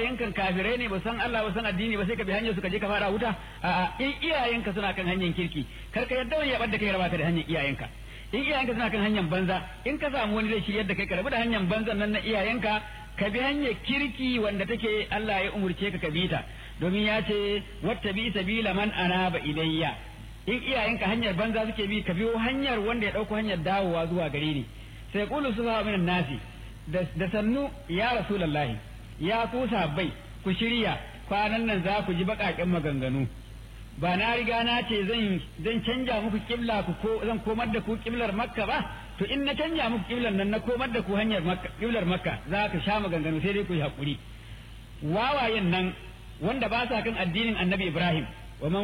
iyayenka kafirai ne ba san Allah ba san addini ba sai ka bi hanyar su ka je ka fara wuta a'a in iyayenka suna kan hanyar kirki kar ka yadda wani ya bar da kai raba ka da hanyar iyayenka in iyayenka suna kan hanyar banza in ka samu wani zai shiryar da kai ka rabu da hanyar banzan nan na iyayenka ka bi hanyar kirki wanda take Allah ya umurce ka ka bi ta domin ya ce wata bi sabila man anaba ilayya in iyayenka hanyar banza suke bi ka biyo hanyar wanda ya dauko hanyar dawowa zuwa gare ni sai qulu subha minan nasi da sannu ya rasulullahi ya ku bai ku shirya kwanan nan za ku ji baƙaƙen maganganu ba na riga na ce zan zan canja muku kibla ku ko zan komar da ku kiblar makka ba to in na canja muku kiblar nan na komar da ku hanyar makka kiblar makka za ka sha maganganu sai dai ku yi hakuri wawayen nan wanda ba sa kan addinin annabi ibrahim wa man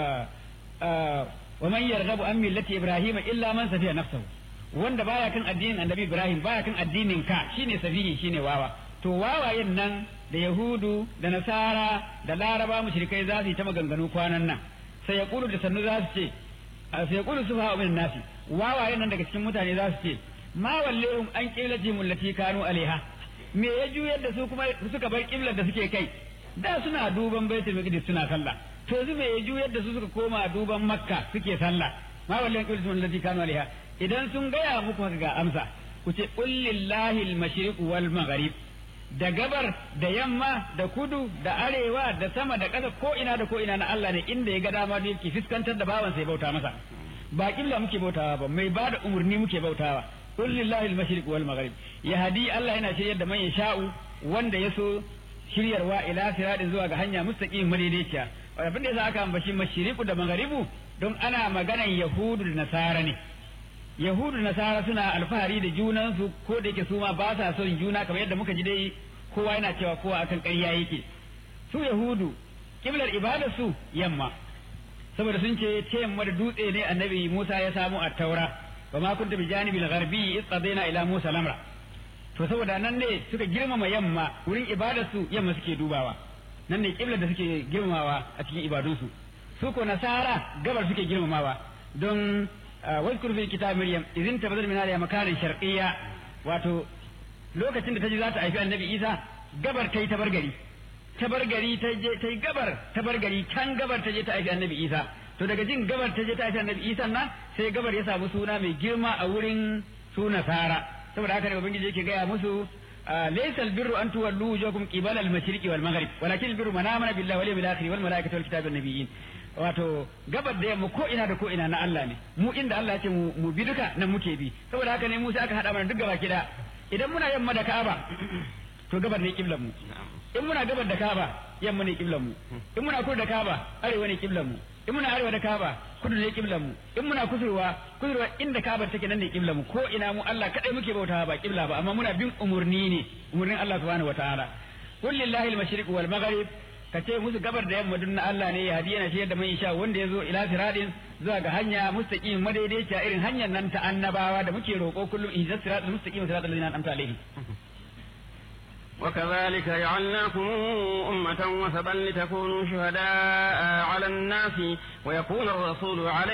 wa man yarghabu an millati ibrahim illa man safiya nafsahu wanda baya kan addinin annabi ibrahim baya kan addinin ka shine safihi shine wawa to wawayen nan da yahudu da nasara da laraba mushrikai za su yi ta maganganu kwanan nan sai ya kulu da sannu za su ce sai ya kulu sufa min nasi wawayen nan daga cikin mutane za su ce ma wallehum an qiblati mullati kanu alaiha me ya juyar da su kuma suka bar kiblar da suke kai da suna duban baitul maqdis suna sallah to yanzu me ya juyar da su suka koma duban makka suke sallah ma wallehum qiblati mullati kanu alaiha idan sun gaya muku haka ga amsa ku ce qul lillahi al-mashriq wal maghrib da gabar da yamma da kudu da arewa da sama da ƙasa ko ina da ko ina na Allah ne inda ya ga dama da yake fuskantar da bawan sai bauta masa ba kibla muke bautawa ba mai bada umurni muke bautawa qul lillahi al-mashriq wal maghrib yahdi Allah yana shiryar da man yasha'u wanda yaso shiryarwa ila siradin zuwa ga hanya mustaqim madaidaiciya abin da yasa aka ambaci mashriqu da maghribu don ana maganan yahudu da nasara ne yahudu da nasara suna alfahari da junansu ko da yake su ma ba sa son juna kamar yadda muka ji dai kowa yana cewa kowa akan ƙarya yake su yahudu kiblar ibadar su yamma saboda sun ce ta yamma da dutse ne annabi Musa ya samu a taura wa ma kunta bi janibil gharbi isqadaina ila Musa lamra to saboda nan ne suka girmama yamma wurin ibadar su yamma suke dubawa nan ne kiblar da suke girmamawa a cikin ibadunsu su ko nasara gabar suke girmamawa don واذكر في كتاب مريم إذ انتبذت من هذه مكان شرقية واتو lokacin da ta ji za ta haifi annabi isa gabar ta yi tabargari tabargari ta je ta yi gabar tabargari can gabar ta je ta haifi annabi isa to daga jin gabar ta je ta haifi annabi isa nan sai gabar ya samu suna mai girma a wurin su nasara saboda haka ne ubangiji yake gaya musu laysa albirru an tuwallu wujuhakum qibala al-mashriqi wal maghrib walakin albirru man amana billahi wal yawmil akhir wal malaikati wal kitabi wan nabiyyin wato gabar da yamma ko ina da ko ina na Allah ne mu inda Allah ya ce mu bi duka nan muke bi saboda haka ne mu sai aka hada mana duk gaba kida idan muna yamma da Ka'aba to gabar ne kiblan mu in muna gabar da Ka'aba yamma ne kiblan mu in muna kudu da Ka'aba arewa ne kiblan mu in muna arewa da Ka'aba kudu ne kiblan mu in muna kusurwa kusurwa inda Ka'aba take nan ne kiblan mu ko ina mu Allah kadai muke bautawa ba kibla ba amma muna bin umurni ne umurnin Allah subhanahu wataala qul lillahi al-mashriq wal maghrib ka ce musu gabar da yamma duk na Allah ne ya hadiya na shiyar da mai sha wanda ya zo ila siradin zuwa ga hanya mustaqim madaidaiciya irin hanyar nan ta annabawa da muke roƙo kullum in sirat mustaqim sirat alladhina an'amta alaihim وكذلك جعلناكم أمة وسبا لتكونوا شهداء على الناس ويكون الرسول عليكم